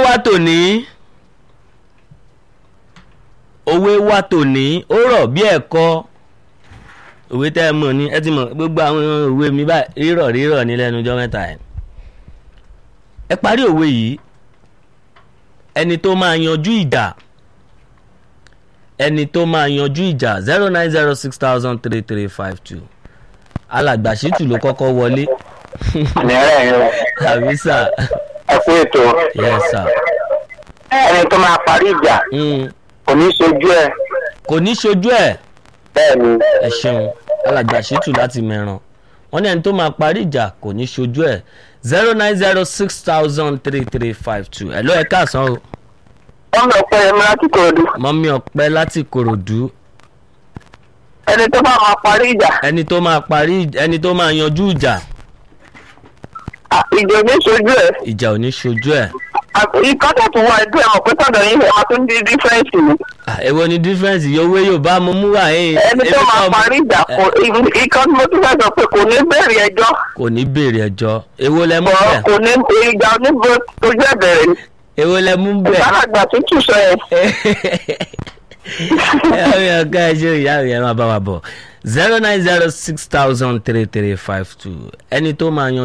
wá tòní òwe wá tòní ó rọ̀ bí ẹ̀kọ́ òwe tẹ́ ẹ mọ̀ ní ẹ ti mọ̀ gbogbo àwọn òwe mi báyìí rírọ̀ rírọ̀ ní lẹ́nu ọjọ́ mẹ́ta ẹ̀ ẹ parí òwe yìí ẹni tó máa yanjú ìjà ẹni tó máa yanjú ìjà zero nine zero six thousand three three five two alàgbàṣítù ló kọ́kọ́ wọlé ní ẹ̀rẹ́ yẹn o àbí sà ẹ kú ètò yes sà ẹni tó máa parí ìjà Mm, kò ní ṣojú ẹ kò ní ṣojú ẹ̀ bẹ́ẹ̀ ni ẹ ṣeun alàgbàṣítù láti mẹ́ràn wọ́n ní ẹni tó máa parí ìjà kò ní ṣojú ẹ̀ zero nine zero six thousand three three five two ẹ̀ ló ẹ̀ káàsán o wọ́n lọ pẹ́ ẹ̀mí láti kòròdú mọ́mí ọ̀pẹ láti kòròdú ẹni tó bá máa parí ìjà ẹni tó máa parí ẹni tó máa yanjú ìjà à, ìjà ò ní ṣojú ẹ ìjà ò ní ṣojú ẹ̀ ikọ́ tó tún wá ẹgbẹ́ ẹ̀ mọ̀ pé tọ̀dọ̀ yín ẹ̀ máa tún di dífẹ́ǹsì ni Ah, èwo ni difference yìí owó yóò bá mo mú wá ẹ̀ ẹni tó máa parí ìjà kò ikọ́ tí mo tún fẹ́ sọ pé kò ní bẹ̀rẹ̀ ẹjọ́ kò ní béèrè ẹjọ́ èwo lẹ mú bọ̀ bẹ́ẹ̀ kò ní ìjà oníbo ojú ẹ̀ bẹ̀rẹ̀ ni èwo lẹ mú bẹ́ẹ̀ ìbálàgbà tútù sọ ẹ̀ ẹ ẹ ọgá ẹ ṣe ìyá rẹ máa bá wa bọ̀ zero nine zero six thousand three three five two ẹni tó máa yan